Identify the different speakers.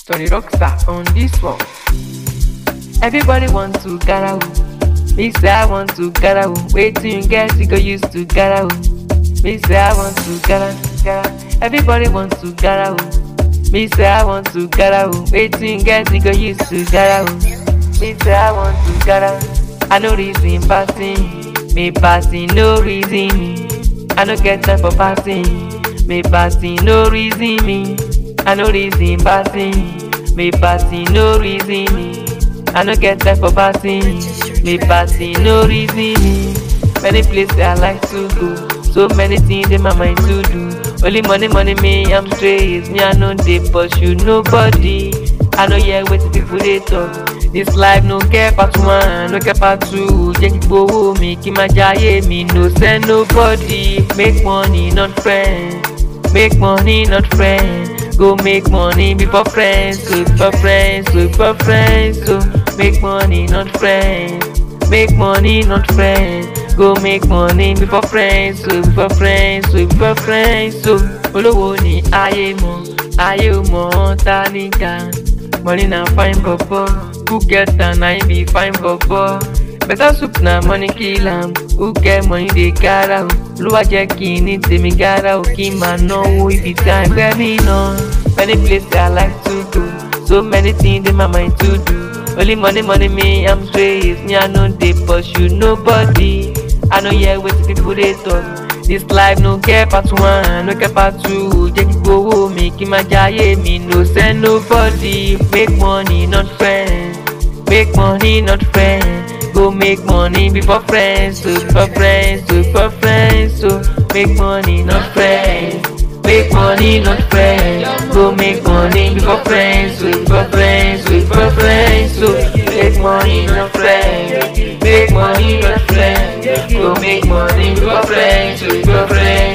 Speaker 1: Tony Rockstar on this one. Everybody want to gara o. Me say I want to gara o. Waiting you get you go use to gara o. Me say I want to gara gara. Everybody want to gara o. Me say I want to gara o. Waiting you get you go use to gara o. Me say I want to gara. I no reason passing. Me passing no reason me. I no get time for passing. Me passing no reason me. I no reason passing. Me passing no reason me. I no get time for passing. Me passing no reason me. Many places I like to go. So many things in my mind to do. Only money, money, me, I'm straight. Me, I know they pursue nobody. I know yeah, what people they talk. This life no care part one, no care part two. Jẹ́ kí gbowó mi kí máa jayé mi, no send nobody. Make money, not friends. Make money, not friends. Go make money before friends, so before friends, so before friends. So make money, not friends. Make money, not friends. Go make money before friends, so before friends, so before friends. So olówó ni ayé mọ̀, ayé ò mọ̀ tálíkà. Money na fine bobo, who get am na him be fine bobo. Better soup na money kill am, who get money dey gara o. Olúwa jẹ́ kí n ní tèmi gara o, kí n máa náwó ibi tí à ń gbẹ́ mí náà. Many places I like to go, so many things in my mind to do. Only money, money, me, I'm straight. Me, I know they pursue nobody. I know yeah, what people they talk. This life no care part one, no care part two. Jẹ́ kí gbowó mi kí máa jayé mi, no send nobody. Make money, not friends. Make money, not friends. Go make money before friends, so before friends, so before friends. So make money, not friends. Make money, not friends. Go make money before friends, so before friends, so before friends. So make money, not friends. Make money, not friends. Go make money before friends, so before friends.